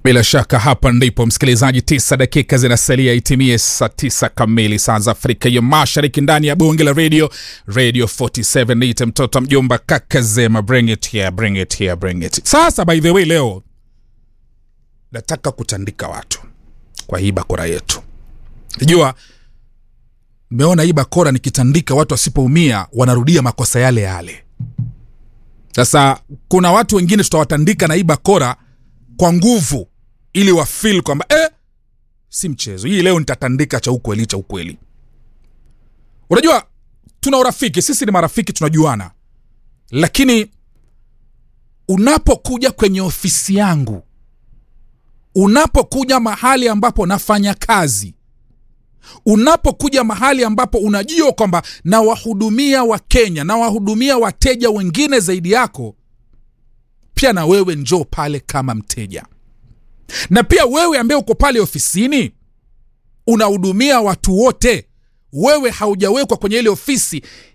Bila shaka hapa ndipo msikilizaji, tisa dakika zinasalia itimie saa tisa kamili saa za Afrika ya Mashariki, ndani ya bunge la radio radio 47. Niite mtoto mjomba kaka Zema, bring it here, bring it here, bring it. Sasa by the way, leo nataka kutandika watu kwa hii bakora yetu. Najua mmeona hii bakora nikitandika watu wasipoumia wanarudia makosa yale yale. Sasa kuna watu wengine tutawatandika na hii bakora kwa nguvu ili wafil kwamba eh, si mchezo hii leo nitatandika cha ukweli cha ukweli unajua tuna urafiki sisi ni marafiki tunajuana lakini unapokuja kwenye ofisi yangu unapokuja mahali ambapo nafanya kazi unapokuja mahali ambapo unajua kwamba nawahudumia wakenya nawahudumia wateja wengine zaidi yako pia na wewe njoo pale kama mteja na pia wewe ambaye uko pale ofisini unahudumia watu wote wewe haujawekwa kwenye ile ofisi